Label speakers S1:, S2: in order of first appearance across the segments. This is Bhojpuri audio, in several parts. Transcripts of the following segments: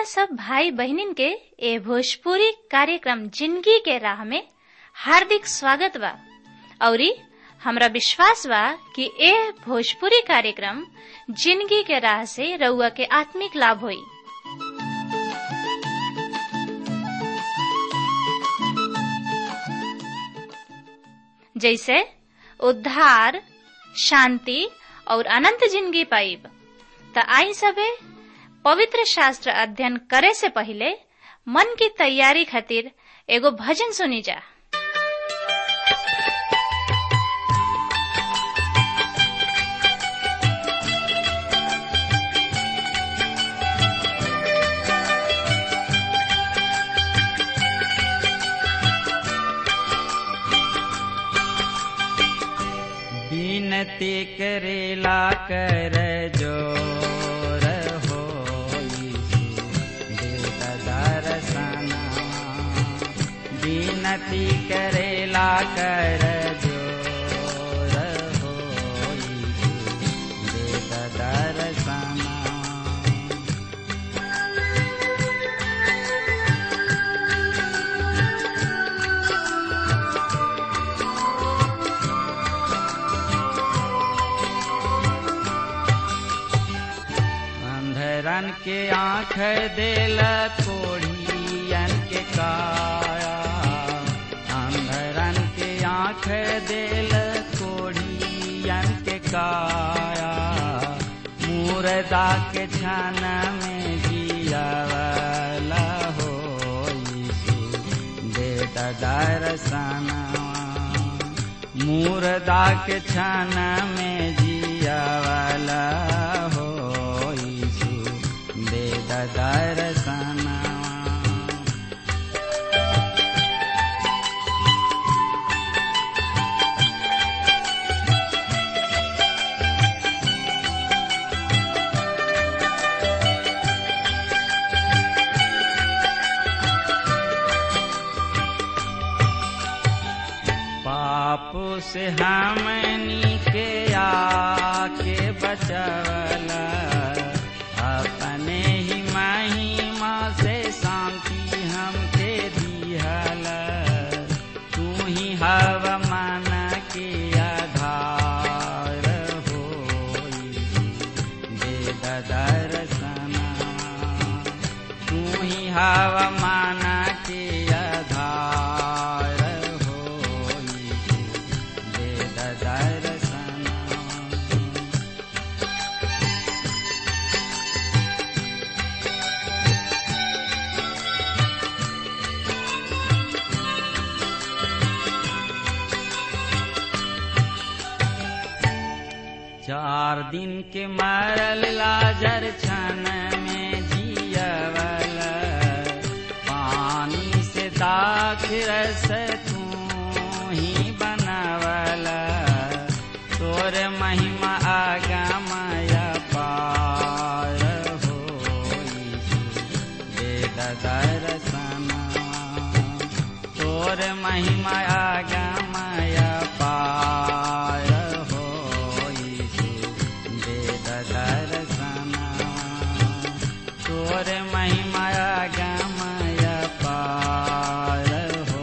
S1: सब भाई बहनिन के ए भोजपुरी कार्यक्रम जिंदगी के राह में हार्दिक स्वागत बा औरी हमरा विश्वास बा कि ए भोजपुरी कार्यक्रम जिंदगी के राह से रउआ के आत्मिक लाभ होई जैसे उद्धार शांति और अनंत जिंदगी पाइब त आई सबे पवित्र शास्त्र अध्ययन करे से पहले मन की तैयारी खातिर एगो भजन सुनी जा
S2: विनती करेला कर जोर हो दर्शना विनती करेला कर जोर हो दर्शना अंधरन के आँख देल कोढ़ियन के काया अंधरन के आँख देल कोढ़ियन के काया मुर्दा के छन में जियावला हो यीशु दे दर्शना मुर्दा के छन में जियावला हो यीशु दे दर्शना पाप से हमनी के आके बचवला अपने ही महिमा से शांति हमके दिहला तू ही हवा मन के आधार हो वेद दर्शना तू ही हवा मन के आधार हो वेद दर्शना चार दिन के मरल लाजर छन में जियवल पानी से दाख रस तू ही बनवल तोर महिमा आगमय पार हो वेद दर्शना तोर महिमा आगमय पार हो वेद दर्शना तोर महिमा आगमय पार हो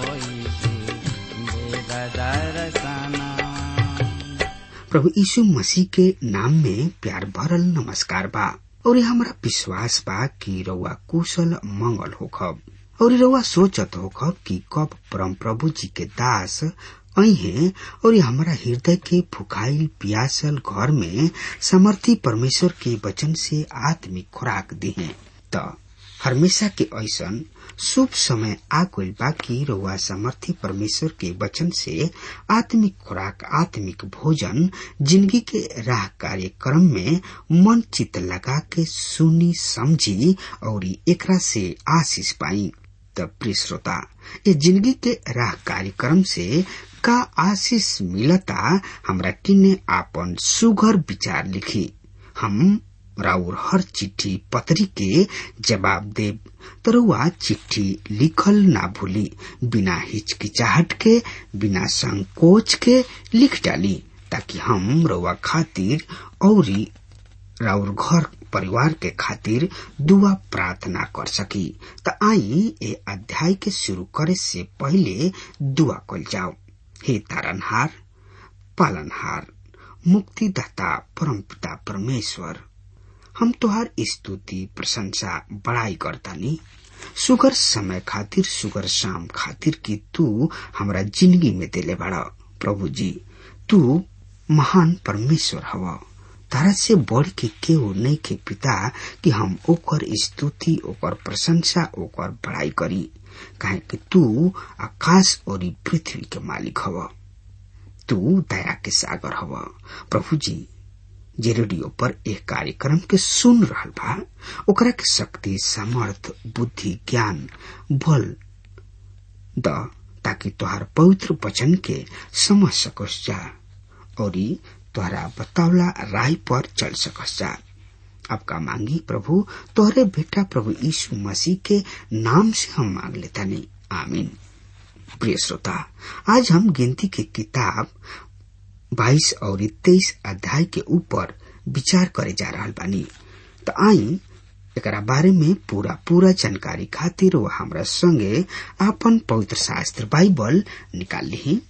S2: वेद दर्शना
S3: प्रभु यीशु मसीह के नाम में प्यार भरल नमस्कार बा और हमारा विश्वास बा कि रउआ कुशल मंगल होखब और रउआ सोचत होखब कि कब परम प्रभु जी के दास अहे और हमारा हृदय के फुकाइल पियासल घर में समर्थी परमेश्वर के वचन से आत्मिक खुराक दिहे त हमेशा के ऐसन शुभ समय आ गइल बा कि रउआ समर्थी परमेश्वर के वचन से आत्मिक खुराक आत्मिक भोजन जिंदगी के राह कार्यक्रम में मन चित लगा के सुनी समझी और एकरा से आशीष पाई त प्रिय श्रोता ये जिंदगी के राह कार्यक्रम से का आशीष मिलता हमरा किने आपन सुघर विचार लिखी हम राउर हर चिट्ठी पत्री के जवाब देब तरुआ चिट्ठी लिखल ना भूली बिना हिचकिचाहट के बिना संकोच के लिख डाली ताकि हम रउआ खातिर औरी राउर घर परिवार के खातिर दुआ प्रार्थना कर सकी त आई ए अध्याय के शुरू करे से पहले दुआ कल जाओ हे तारनहार पालनहार मुक्तिदाता परम पिता परमेश्वर हम तोहार स्तुति प्रशंसा बड़ाई करतानी सुगर समय खातिर सुगर शाम खातिर कि तू हमरा जिंदगी में दिले बड़ा प्रभु जी तू महान परमेश्वर हवा तारा से बढ़ के केहू नहीं के पिता कि हम ओकर स्तुति ओकर प्रशंसा ओकर बड़ाई करी काहे कि तू आकाश और पृथ्वी के मालिक हवा तू दया के सागर हवा प्रभु जी जे रेडियो पर एक कार्यक्रम के सुन रहल बा ओकरा के शक्ति सामर्थ बुद्धि ज्ञान बल द ताकि तोहार पवित्र वचन के समझ सकस जा और तोहरा बतावला राय पर चल सकस जा आपका मांगी प्रभु तोहरे बेटा प्रभु यीशु मसीह के नाम से हम मांग लेता नहीं आमीन प्रिय श्रोता आज हम गिनती की किताब बाईस और तेईस अध्याय के ऊपर विचार करे जा रहा बानी तो आई एकरा बारे में पूरा पूरा जानकारी खातिर वो हमरा संगे आपन पवित्र शास्त्र बाइबल निकाल ली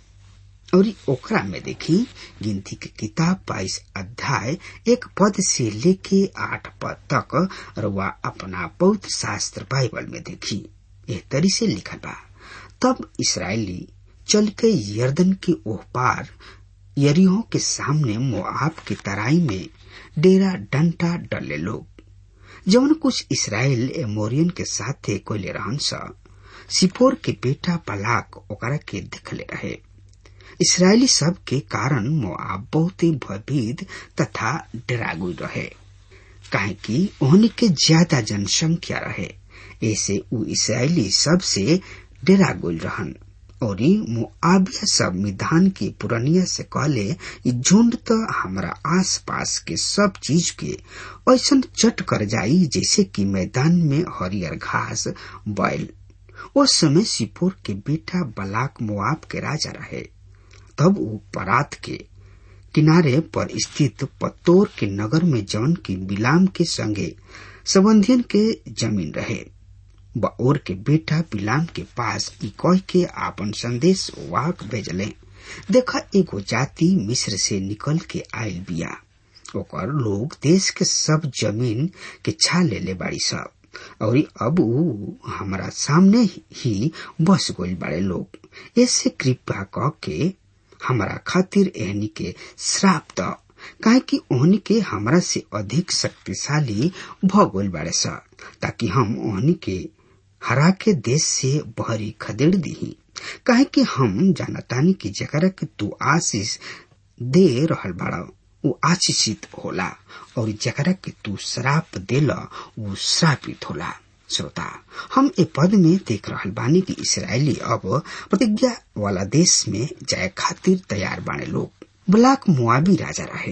S3: और ओकरा में देखी गिनती के किताब बाईस अध्याय एक पद से लेके आठ पद तक रुआ अपना पवित्र शास्त्र बाइबल में देखी एह तरी से लिखल बा तब इसराइली चल के यर्दन के ओह पार यरीहो के सामने मोआब की तराई में डेरा डंटा डले लोग जवन कुछ इसराइल एमोरियन के साथे कोयले रहन सा सिपोर के बेटा पलाक ओकरा के दिखले रहे इसराइली सब के कारण मोआब बहुत ही भयभीत तथा डरागुल रहे काहे कि ओहनी के ज्यादा जनसंख्या रहे ऐसे उ इसराइली सब से डेरागुल रहन और मुआबिया सब मिधान की पुरनिया से कहले झुंड तो हमारा आस पास के सब चीज के ऐसा चट कर जाई जैसे कि मैदान में हरियर घास बैल उस समय सिपोर के बेटा बलाक मुआब के राजा रहे तब वो परात के किनारे पर स्थित पत्तोर के नगर में जौन की बिलाम के संगे संबंधियन के जमीन रहे बओर के बेटा बिलाम के पास ई कह के आपन संदेश वाहक भेजले देखा एगो जाति मिस्र से निकल के आयल बिया ओकर लोग देश के सब जमीन के छा ले ले बाड़ी सब और अब ऊ हमारा सामने ही बस गइल बाड़े लोग ऐसे कृपा कह के हमारा खातिर एहनी के श्राप द काहे कि ओहनी के हमरा से अधिक शक्तिशाली भगोल बाड़े स ताकि हम ओहनी के हरा के देश से बहरी खदेड़ दी काहे कि हम जानतानी की जकरा के तू आशीष दे रहल बाड़ा वो आशीषित होला और जकरा के तू श्राप देला वो श्रापित होला श्रोता हम ए पद में देख रहल बानी कि इसराइली अब प्रतिज्ञा वाला देश में जाए खातिर तैयार बाने लोग ब्लाक मुआबी राजा रहे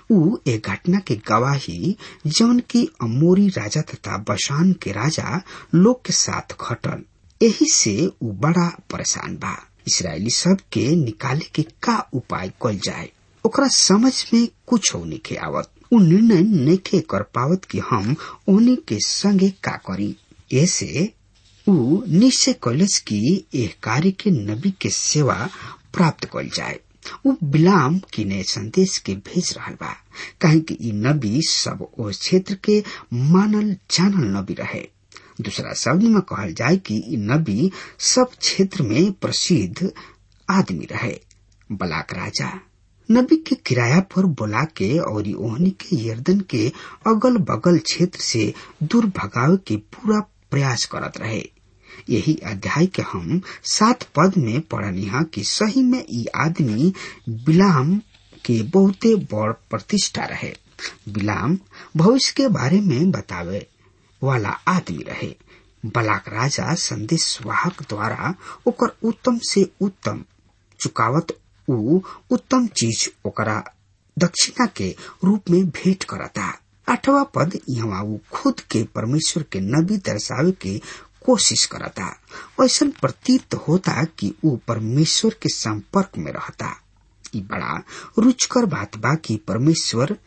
S3: ऊ ए घटना के गवाही जौन की अमोरी राजा तथा बशान के राजा लोग के साथ घटल यही से ऊ बड़ा परेशान बा इसराइली सब के निकाले के का उपाय कल जाए ओकरा समझ में कुछ होने के आवत उ निर्णय नइखे कर पावत कि हम ओने के संगे का करी ऐसे उ निश्चय कलस की एह कार्य के नबी के सेवा प्राप्त कल जाए उ बिलाम किने संदेश के भेज रहल बा काहे कि ई नबी सब ओ क्षेत्र के मानल जानल नबी रहे दूसरा शब्द में कहल जाए कि ई नबी सब क्षेत्र में प्रसिद्ध आदमी रहे बलाक राजा नबी के किराया पर बुला के और ओहनी के यर्दन के अगल बगल क्षेत्र से दूर भगावे के पूरा प्रयास करत रहे यही अध्याय के हम सात पद में पढ़निहा कि सही में ई आदमी बिलाम के बहुते बड़ प्रतिष्ठा रहे बिलाम भविष्य के बारे में बतावे वाला आदमी रहे बलाक राजा संदेश वाहक द्वारा ओकर उत्तम से उत्तम चुकावत उ उत्तम चीज ओकरा दक्षिणा के रूप में भेंट करता आठवा पद यहाँ उ खुद के परमेश्वर के नबी दर्शावे के कोशिश करता ऐसा प्रतीत होता कि उ परमेश्वर के संपर्क में रहता ई बड़ा रुचकर बात बा कि परमेश्वर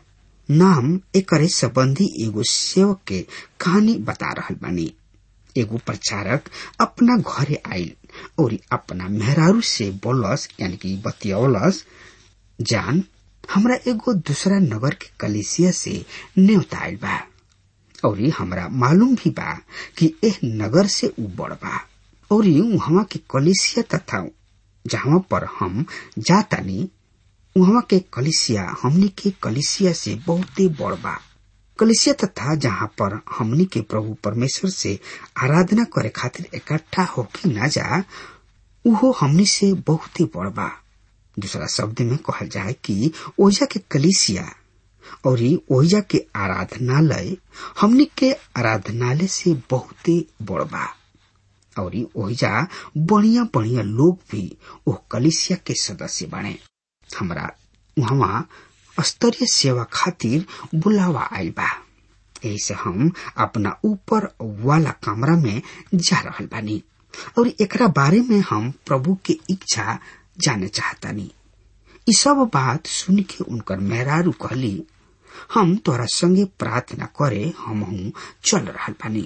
S3: नाम एकरे संबंधी एगो सेवक के कहानी बता रहल बानी एगो प्रचारक अपना घरे आयल और अपना मेहरारू से बोलस यानी कि बतियौलस जान हमरा एगो दूसरा नगर के कलिसिया से न्योता आयल बा और हमरा मालूम भी बा कि एह नगर से उ बड़ बा और वहां के कलिसिया तथा जहाँ पर हम जातानी वहां के कलिसिया हमनी के कलिसिया से बहुते बड़ बा कलिसिया तथा जहाँ पर हमनी के प्रभु परमेश्वर से आराधना करे खातिर इकट्ठा होके ना जा उहो हमनी से बहुते बड़ बा दूसरा शब्द में कहल जाए कि ओजा के कलिसिया और ओजा के आराधनालय हमनी के आराधनालय से बहुते बड़ बा और ओहिजा बढ़िया बढ़िया लोग भी ओ कलिसिया के सदस्य बने हमरा वहाँ स्तरीय सेवा खातिर बुलावा आयल बा यही से हम अपना ऊपर वाला कमरा में जा रहल बानी और एकरा बारे में हम प्रभु के इच्छा जाने चाहतानी ई सब बात सुन के उनकर मेहरारू कहली हम तोरा संगे प्रार्थना करे हमहू चल रहल बानी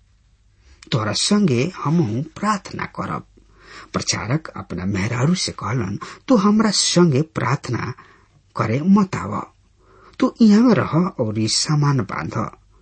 S3: तोरा संगे हमहू प्रार्थना करब प्रचारक अपना मेहरारू से कहलन तू हमरा संगे प्रार्थना करे मत आव तू यहाँ रह और ई सामान बांध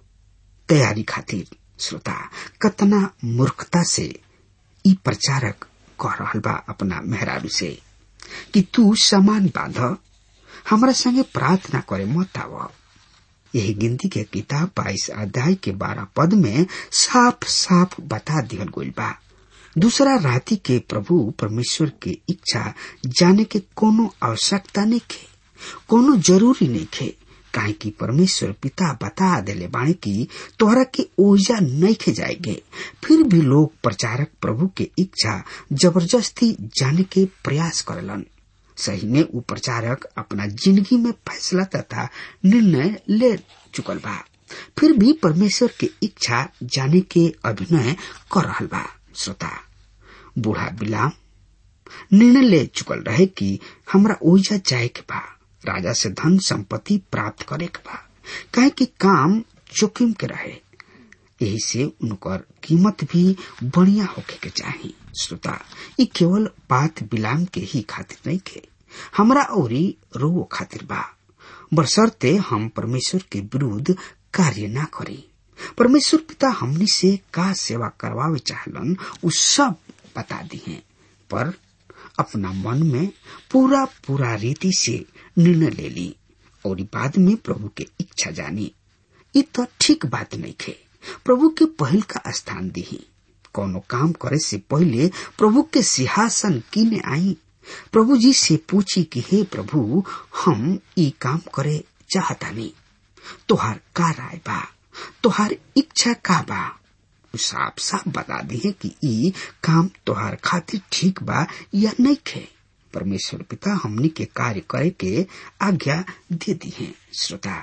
S3: तैयारी खातिर श्रोता कतना मूर्खता से ई प्रचारक कह रहल बा अपना मेहरारू से कि तू सामान बांध हमरा संगे प्रार्थना करे मत आव यही गिनती के किताब बाईस अध्याय के बारह पद में साफ साफ बता दिहल गइल बा दूसरा राति के प्रभु परमेश्वर के इच्छा जाने के कोनो आवश्यकता नहीं खे कोनो जरूरी नहीं खे काहे कि परमेश्वर पिता बता देले बाणे की तोहरा के ऊर्जा नहीं खे जाएगे फिर भी लोग प्रचारक प्रभु के इच्छा जबरदस्ती जाने के प्रयास करेलन सही में उ प्रचारक अपना जिंदगी में फैसला तथा निर्णय ले चुकल बा फिर भी परमेश्वर के इच्छा जाने के अभिनय कर रहल बा श्रोता बूढ़ा बिलाम निर्णय ले चुकल रहे कि हमरा ओइजा जाए के बा राजा से धन संपत्ति प्राप्त करे के बा काहे कि काम जोखिम के रहे यही से उनकर कीमत भी बढ़िया होके के चाही श्रोता ये केवल बात बिलाम के ही खातिर नहीं के हमरा औरी रो खातिर बा बरसरते हम परमेश्वर के विरुद्ध कार्य ना करी परमेश्वर पिता हमनी से का सेवा करवावे चाहलन उ सब बता दी हैं पर अपना मन में पूरा पूरा रीति से निर्णय ले ली और बाद में प्रभु के इच्छा जानी ये तो ठीक बात नहीं खे प्रभु के पहल का स्थान दी कोनो काम करे से पहले प्रभु के सिंहासन किने आई प्रभु जी से पूछी कि हे प्रभु हम ई काम करे चाहतानी तोहार का राय बा तोहार इच्छा का बा साफ साफ बता दी है कि ई काम तोहार खातिर ठीक बा या नहीं खे परमेश्वर पिता हमनी के कार्य करे के आज्ञा दे दी है श्रोता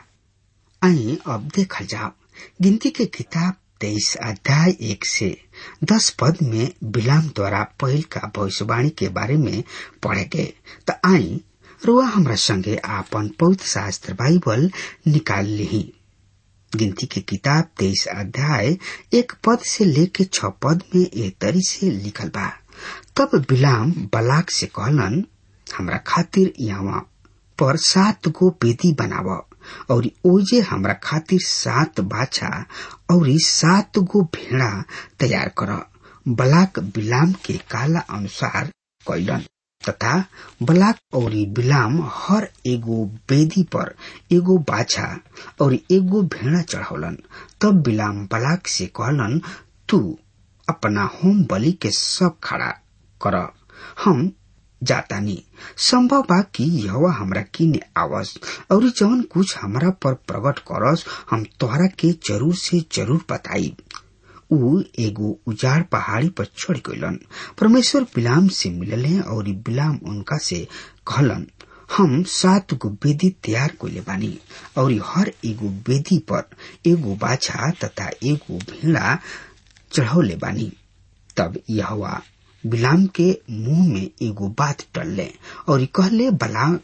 S3: आई अब देखल जाओ गिनती के किताब तेईस अध्याय एक से दस पद में बिलाम द्वारा पहल का भविष्यवाणी के बारे में पढ़े गए तो आई रुआ हमरा संगे आपन पवित्र शास्त्र बाइबल निकाल ली गिनती के किताब तेईस अध्याय एक पद से लेके छ पद में ए तरी से लिखल बा तब बिलाम बलाक से कहलन हमरा खातिर यहाँ पर सात गो बेदी बनाव और ओजे हमरा खातिर सात बाछा और सात गो भेड़ा तैयार कर बलाक बिलाम के काला अनुसार कैलन तथा बलाक और बिलाम हर एगो बेदी पर एगो बाछा और एगो भेड़ा चढ़ौलन तब बिलाम बलाक से कहलन तू अपना होम बलि के सब खड़ा कर हम जातानी संभव बा कि यह हमरा किने आवस और जवन कुछ हमरा पर प्रकट करस हम तोहरा के जरूर से जरूर बताई ऊ एगो उजाड़ पहाड़ी पर चढ़ गलन परमेश्वर बिलाम से मिलले और बिलाम उनका से कहलन हम सात गो बेदी तैयार कोले बानी और हर एगो बेदी पर एगो बाछा तथा एगो भेड़ा चढ़ौले बानी तब यहवा बिलाम के मुंह में एगो बात टलले और कहले बला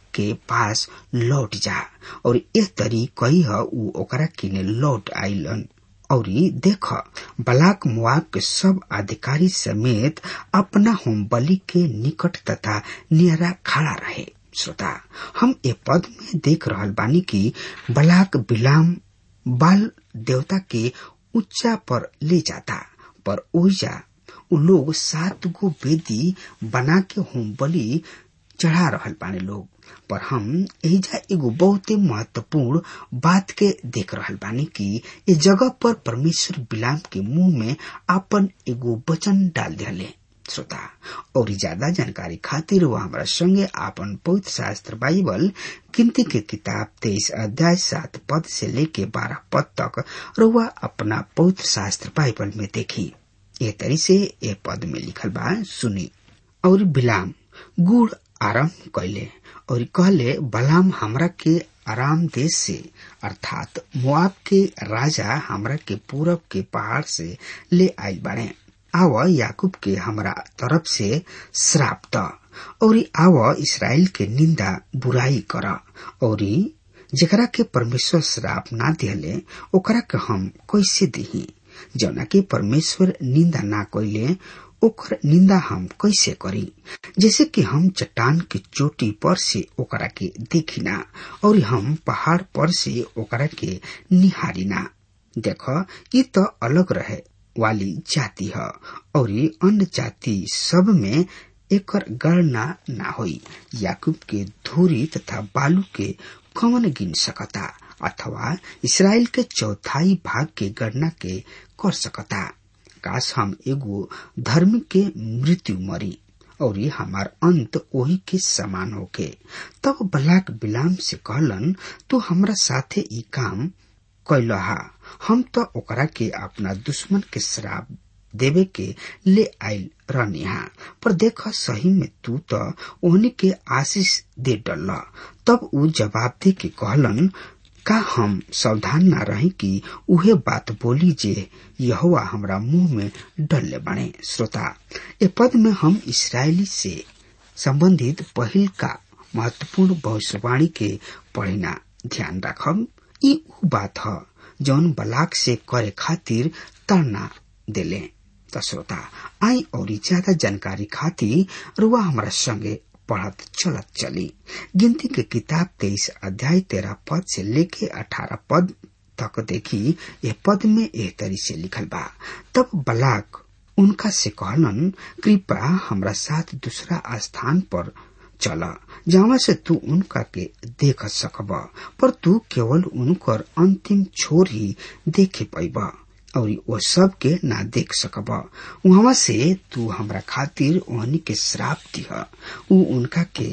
S3: के पास लौट जा और ए तरी कही ह ऊ ओकरा किने लौट आइलन और देख बलाक मुआब के सब अधिकारी समेत अपना होम बलि के निकट तथा नियरा खड़ा रहे श्रोता हम ए पद में देख रहल बानी कि बलाक बिलाम बाल देवता के ऊंचा पर ले जाता पर ओइजा उ लोग सात गो वेदी बना के होम बलि चढ़ा रहल बाने लोग पर हम एहिजा एगो बहुते महत्वपूर्ण बात के देख रहल बानी कि ए जगह पर परमेश्वर बिलाम के मुंह में आपन एगो वचन डाल दिले श्रोता और ज्यादा जानकारी खातिर वो हमारा संगे आपन पवित्र शास्त्र बाइबल गिनती के किताब तेईस अध्याय सात पद से लेके बारह पद तक रुआ अपना पवित्र शास्त्र बाइबल में देखी ये तरी से ए पद में लिखल बा सुनी और बिलाम गुड़ आरंभ कैले और कहले बलाम हमरा के आराम देश से अर्थात मुआब के राजा हमरा के पूरब के पहाड़ से ले आयल बाड़े आव याकूब के हमरा तरफ से श्राप द और आव इसराइल के निंदा बुराई कर और जेकरा के परमेश्वर श्राप ना दिले ओकरा के हम कैसे दिही जौना के परमेश्वर निंदा ना कैले ओकर निंदा हम कैसे करी जैसे कि हम चट्टान के चोटी पर से ओकरा के देखिना और हम पहाड़ पर से ओकरा के निहारिना देख ये तो अलग रहे वाली जाति है और अन्य जाति सब में एकर गणना ना होई याकूब के धूरी तथा बालू के कौन गिन सकता अथवा इसराइल के चौथाई भाग के गणना के कर सकता काश हम एगो धर्म के मृत्यु मरी और हमार अंत वही के समान होके तब बलाक बिलाम से कहलन तू हमरा साथे ई काम कैलहा हम तो ओकरा के अपना दुश्मन के श्राप देवे के ले आयल रहनिहा पर देख सही में तू तो ओहनी के आशीष दे डल तब ऊ जवाब दे के कहलन का हम सावधान ना रही कि उहे बात बोली जे यहोवा हमरा मुंह में डलले बने श्रोता ए पद में हम इसराइली से संबंधित पहिल का महत्वपूर्ण भविष्यवाणी के पढ़िना ध्यान रखब ई ऊ बात ह जौन बलाक से करे खातिर ताड़ना देले त श्रोता आई और ज्यादा जानकारी खातिर रुआ हमारा संगे पढ़त चलत चली गिनती के किताब तेईस अध्याय तेरह पद से लेके अठारह पद तक देखी यह पद में एह तरी से लिखल बा तब बलाक उनका से कहलन कृपा हमरा साथ दूसरा स्थान पर चल जहाँ से तू उनका के देख सकब पर तू केवल उनकर अंतिम छोर ही देखे पैब और वो सब के ना देख सकब वहां से तू हमरा खातिर ओहनी के श्राप दिह उ उनका के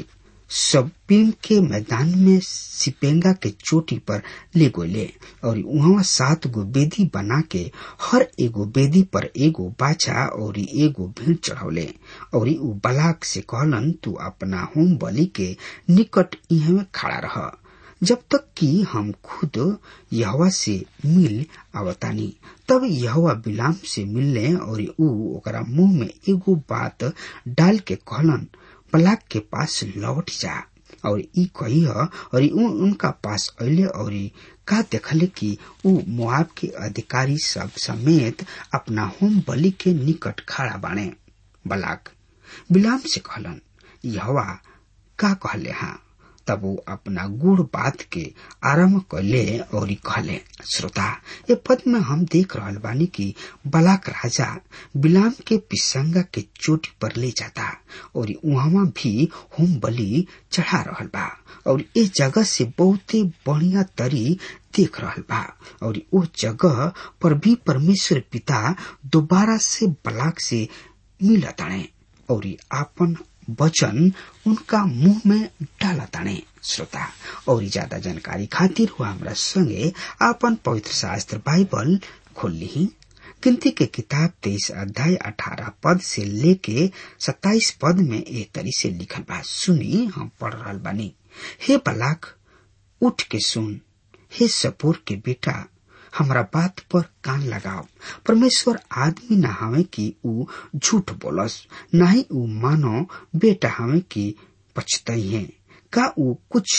S3: सब्बीम के मैदान में सिपेंगा के चोटी पर ले गोले और वहां सात गो बेदी बना के हर एगो बेदी पर एगो बाछा और एगो भीड़ चढ़ौले और उ बलाक से कहलन तू अपना होम बलि के निकट इहे खड़ा रह जब तक कि हम खुद यहवा से मिल आवतानी तब यहवा बिलाम से मिलने और ऊ ओकरा मुंह में एगो बात डाल के कहलन बलाक के पास लौट जा और ई कही और ऊ उनका पास अले और का देखले कि ऊ मुआब के अधिकारी सब समेत अपना होम बलि के निकट खड़ा बाणे बलाक बिलाम से कहलन यहवा का कहले हाँ तब वो अपना गुड़ बात के आरम्भ कैले और कहले श्रोता ये पद में हम देख रहल बानी कि बलाक राजा बिलाम के पिसंगा के चोटी पर ले जाता और वहां भी होम बलि चढ़ा रहल बा और इस जगह से बहुते बढ़िया तरी देख रहल बा और वो जगह पर भी परमेश्वर पिता दोबारा से बलाक से मिलताणे और आपन वचन उनका मुंह में डाला ताने श्रोता और ज्यादा जानकारी खातिर हुआ हमरा संगे आपन पवित्र शास्त्र बाइबल खोल ली गिनती के किताब तेईस अध्याय अठारह पद से लेके सत्ताईस पद में ए तरी से लिखल बा सुनी हम पढ़ रहा बानी हे बलाक उठ के सुन हे सपूर के बेटा हमरा बात पर कान लगाओ परमेश्वर आदमी न हवे कि ऊ झूठ बोलस न ही ऊ मानो बेटा हवे कि पछतई है का ऊ कुछ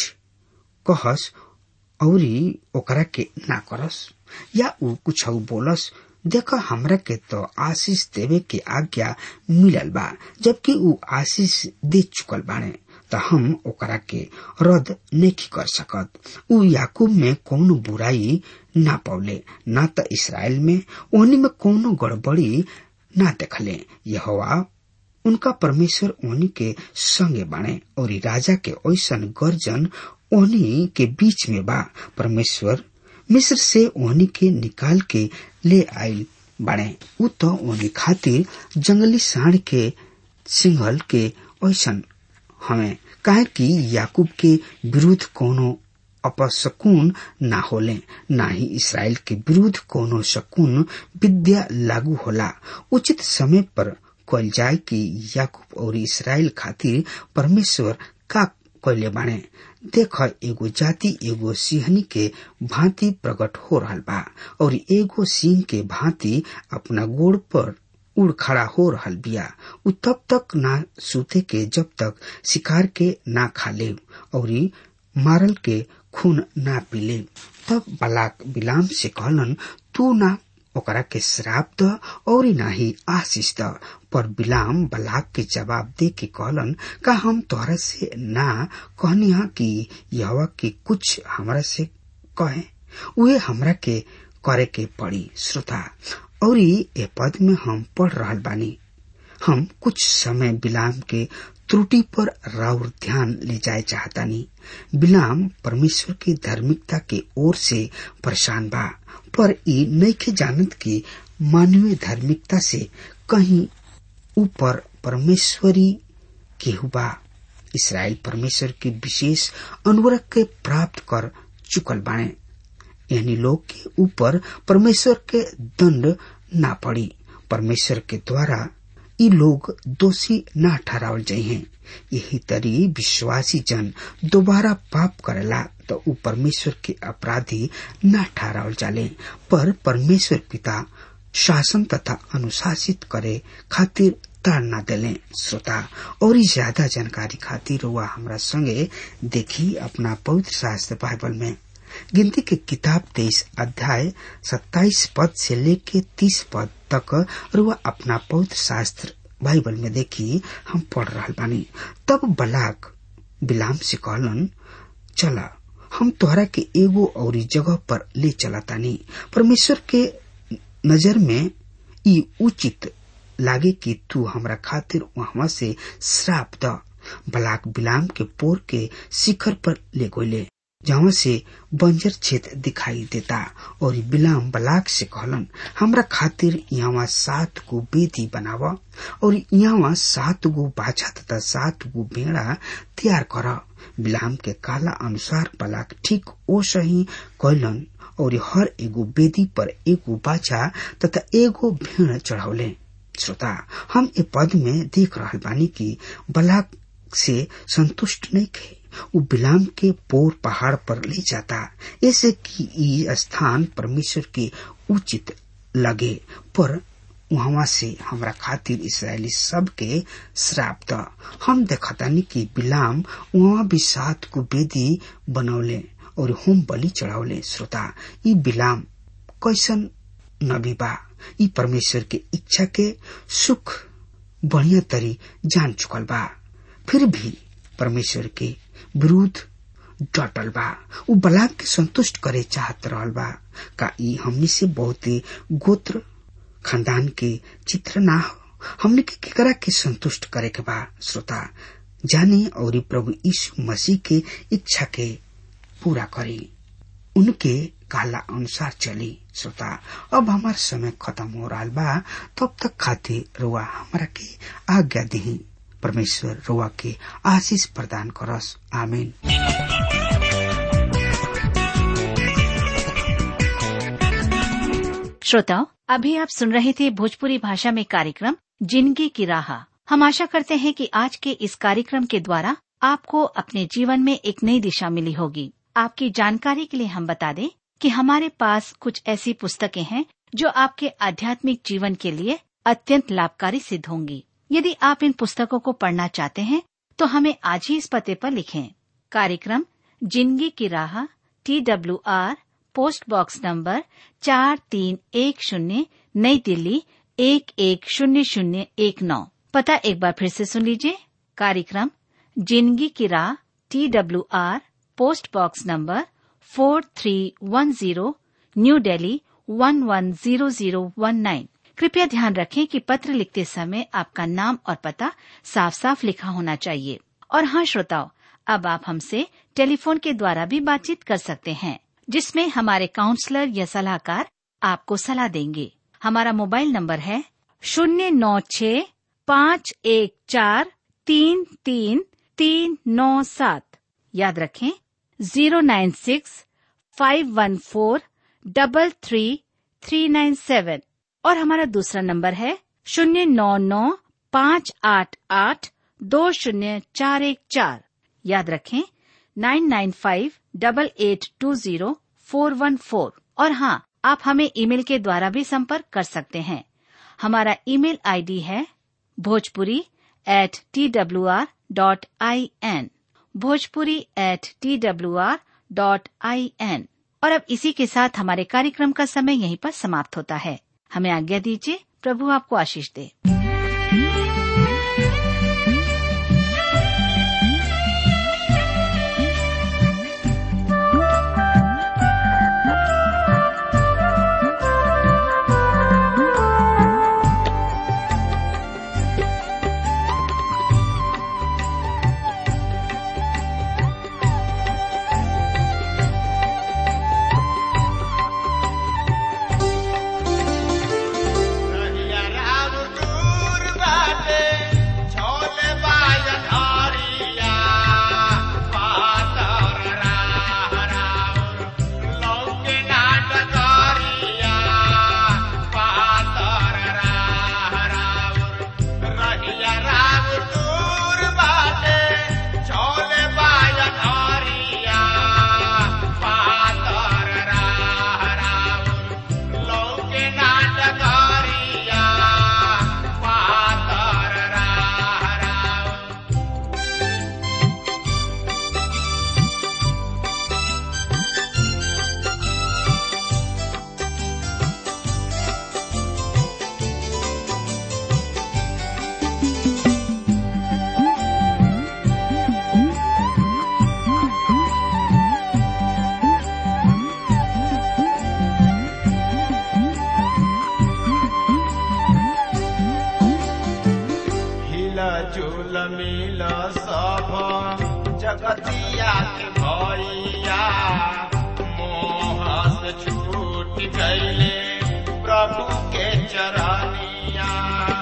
S3: कहस औरी ओकरा के ना करस या ऊ कुछ बोलस देख हमरा के तो आशीष देवे के आज्ञा मिलल बा जबकि ऊ आशीष दे चुकल बाने त हम ओकरा के रद्द नहीं कर सकत ऊ याकूब में कौनो बुराई ना पौले ना त इसराइल में ओहनी में कौनो गड़बड़ी ना देखले यहोवा उनका परमेश्वर ओहनी के संगे बाणे और राजा के ऐसन गर्जन ओहनी के बीच में बा परमेश्वर मिस्र से ओहनी के निकाल के ले आयल बाणे उ तो ओहनी खातिर जंगली साढ़ के सिंहल के ऐसन हमें काहे कि याकूब के विरुद्ध कोनो अपशकुन ना होले ना ही इसराइल के विरुद्ध कोनो शकुन विद्या लागू होला उचित समय पर कल जाए कि याकूब और इसराइल खातिर परमेश्वर का कैले बाणे देख एगो जाति एगो सिंहनी के भांति प्रकट हो रहा बा और एगो सिंह के भांति अपना गोड़ पर उड़ खड़ा हो रहल बिया उ तब तक ना सूते के जब तक शिकार के ना खा ले और मारल के खून ना पीले तब बलाक बिलाम से कहलन तू ना ओकरा के श्राप द और नाही आशीष द पर बिलाम बलाक के जवाब दे के कहलन का हम तोहरा से ना कहनी हा कि यहवा के कुछ हमरा से कहे उहे हमरा के करे के पड़ी श्रोता और ए पद में हम पढ़ रहल बानी हम कुछ समय बिलाम के त्रुटि पर राउर ध्यान ले जाए चाहतानी बिलाम परमेश्वर की धार्मिकता के ओर से परेशान बा पर ई नईखे जानत कि मानवीय धार्मिकता से कहीं ऊपर परमेश्वरी केहू बा इसराइल परमेश्वर के विशेष अनुग्रह के प्राप्त कर चुकल बाणे यानी लोग के ऊपर परमेश्वर के दंड ना पड़ी परमेश्वर के द्वारा ई लोग दोषी ना ठहरावल जाइ हैं यही तरी विश्वासी जन दोबारा पाप करेला तो ऊ परमेश्वर के अपराधी ना ठहरावल जाले पर परमेश्वर पिता शासन तथा अनुशासित करे खातिर तार ना देले श्रोता और ज्यादा जानकारी खातिर वह हमरा संगे देखी अपना पवित्र शास्त्र बाइबल में गिनती के किताब तेईस अध्याय सत्ताईस पद से लेके तीस पद तक और वह अपना पवित्र शास्त्र बाइबल में देखी हम पढ़ रहा बानी तब बलाक बिलाम से कहलन चला हम तोहरा के एगो और जगह पर ले चला तानी परमेश्वर के नजर में ई उचित लागे कि तू हमरा खातिर वहां से श्राप द बलाक बिलाम के पोर के शिखर पर ले गोले जहाँ से बंजर क्षेत्र दिखाई देता और बिलाम बलाक से कहलन हमरा खातिर यहाँ सात गो बेदी बनावा और यहाँ सात गो बाछा तथा सात गो भेड़ा तैयार कर बिलाम के काला अनुसार बलाक ठीक ओ सही कहलन और हर एगो बेदी पर एगो बाछा तथा एगो भेड़ चढ़ौले श्रोता हम ए पद में देख रहा बानी की बलाक से संतुष्ट नहीं थे वो बिलाम के पोर पहाड़ पर ले जाता ऐसे कि ये स्थान परमेश्वर के उचित लगे पर वहां से हमरा खातिर इसराइली सब के श्राप द हम देखतानी कि बिलाम वहां भी सात को बेदी बनौले और होम बलि चढ़ावले श्रोता ई बिलाम कैसन नबी बा ई परमेश्वर के इच्छा के सुख बढ़िया तरी जान चुकल बा फिर भी परमेश्वर के विरुद्ध डटल बा उ बलाक के संतुष्ट करे चाहत रहल बा का ई हमनी से बहुत गोत्र खानदान के चित्र ना हो हमने के केकरा के संतुष्ट करे के बा श्रोता जाने और प्रभु यीशु मसीह के इच्छा के पूरा करे उनके काला अनुसार चली श्रोता अब हमार समय खत्म हो रहा बा तब तक खातिर रुआ हमारा के आज्ञा दही परमेश्वर रुआ के आशीष प्रदान करस आमीन
S4: श्रोताओं अभी आप सुन रहे थे भोजपुरी भाषा में कार्यक्रम जिंदगी की राह हम आशा करते हैं कि आज के इस कार्यक्रम के द्वारा आपको अपने जीवन में एक नई दिशा मिली होगी आपकी जानकारी के लिए हम बता दें कि हमारे पास कुछ ऐसी पुस्तकें हैं जो आपके आध्यात्मिक जीवन के लिए अत्यंत लाभकारी सिद्ध होंगी यदि आप इन पुस्तकों को पढ़ना चाहते हैं तो हमें आज ही इस पते पर लिखें कार्यक्रम जिंदगी की राह T W R post box number चार तीन एक शून्य नई दिल्ली एक एक शून्य शून्य एक नौ पता एक बार फिर से सुन लीजिए कार्यक्रम जिंदगी की राह T W R post box number four three one zero new Delhi one one zero zero one nine कृपया ध्यान रखें कि पत्र लिखते समय आपका नाम और पता साफ साफ लिखा होना चाहिए और हाँ श्रोताओं अब आप हमसे टेलीफोन के द्वारा भी बातचीत कर सकते हैं जिसमें हमारे काउंसलर या सलाहकार आपको सलाह देंगे हमारा मोबाइल नंबर है शून्य नौ छ पाँच एक चार तीन तीन तीन नौ सात याद रखें zero nine six five one four double three three nine seven और हमारा दूसरा नंबर है शून्य नौ नौ पाँच आठ आठ दो शून्य चार एक चार याद रखें nine nine five double eight two zero four one four और हाँ आप हमें ईमेल के द्वारा भी संपर्क कर सकते हैं हमारा ईमेल आईडी है Bhojpuri at T W R dot I N Bhojpuri at T W R dot I N और अब इसी के साथ हमारे कार्यक्रम का समय यहीं पर समाप्त होता है हमें आज्ञा दीजिए प्रभु आपको आशीष दे
S5: रहिया राम दूर बाटे, छोले बाजन हरिया। पातर राह राउर, लौके नाट करिया। पातर राह राउर, रहिया राम दूर बाटे, छोले बाजन हरिया। पातर राह राउर, लौके नाटकारिया पातर राह राउर हिला झूल मिल सब जगतिया के भैया मोह से छूट गईले प्रभु के चरनिया